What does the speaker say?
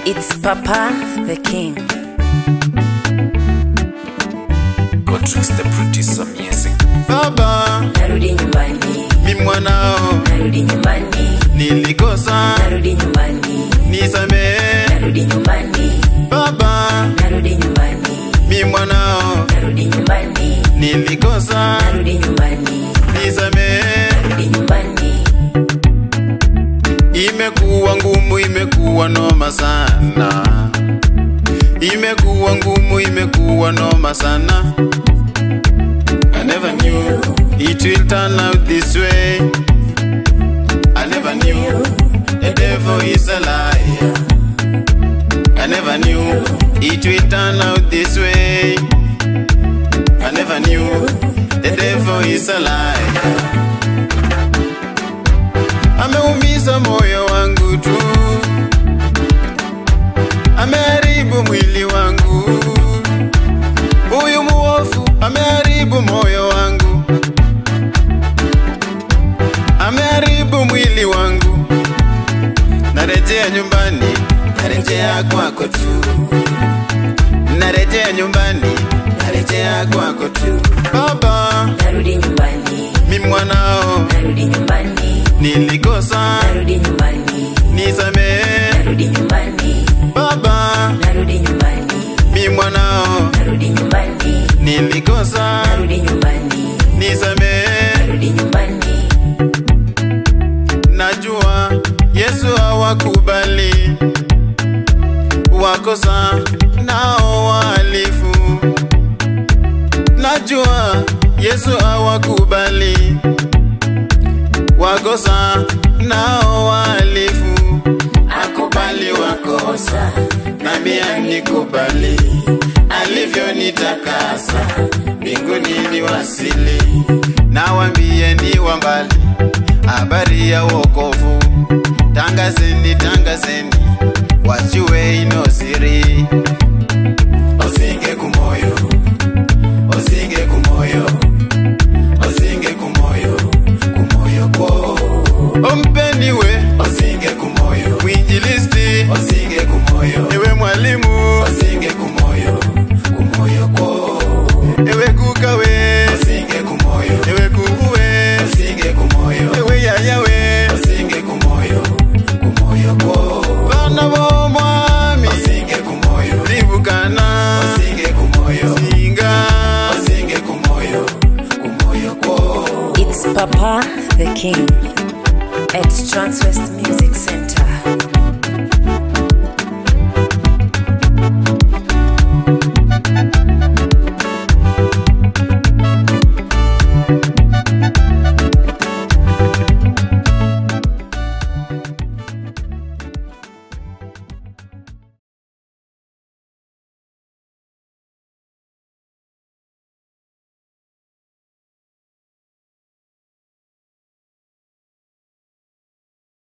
It's Papa the King. Godrix the producer music. Baba, Narudi nyumbani, mi mwanao narudi nyumbani, nilikosa, narudi nyumbani, nisamehe. narudi nyumbani, Baba, narudi nyumbani, mi mwanao narudi nyumbani, nilikosa, narudi nyumbani, nisamehe. narudi nyumbani. Imekuwa ngumu, imekuwa noma sana, imekuwa ngumu, imekuwa noma sana. I never knew it will turn out this way. I never knew the devil is a liar. I never knew it will turn out this way. I never knew the devil is a liar. Ameumiza moyo wangu tu, ameharibu mwili wangu. Huyu muofu ameharibu moyo wangu, ameharibu mwili wangu. Narejea nyumbani, narejea kwako tu, narejea nyumbani, narejea kwako tu. Baba, Narudi nyumbani, mi mwanao narudi nyumbani, nilikosa, narudi nyumbani, nisamehe. narudi nyumbani, Baba, narudi nyumbani, mi mwanao narudi nyumbani, nilikosa, narudi nyumbani, nisamehe. narudi nyumbani. Najua Yesu hawakubali wakosa nao wahalifu. Najua Yesu hawakubali wakosa nao wahalifu. Akubali wakosa nami anikubali, alivyonitakasa mbinguni niwasili. Nawambie ni wa mbali habari ya wokovu, tangazeni, tangazeni, wajue ino siri. Osinge kumoyo, osinge kumoyo, osinge kumoyo, kumoyo ko. Ompeni we, osinge kumoyo, mwinjilisti, osinge kumoyo, ewe mwalimu, osinge kumoyo, kumoyo ko. Ewe kukawe, osinge kumoyo, ewe kukuwe, osinge kumoyo, ewe yayawe, osinge kumoyo, kumoyo ko. Bana bomwami, osinge kumoyo, libukana, osinge kumoyo, singa, osinge kumoyo, kumoyo ko. It's Papa the King at Transwest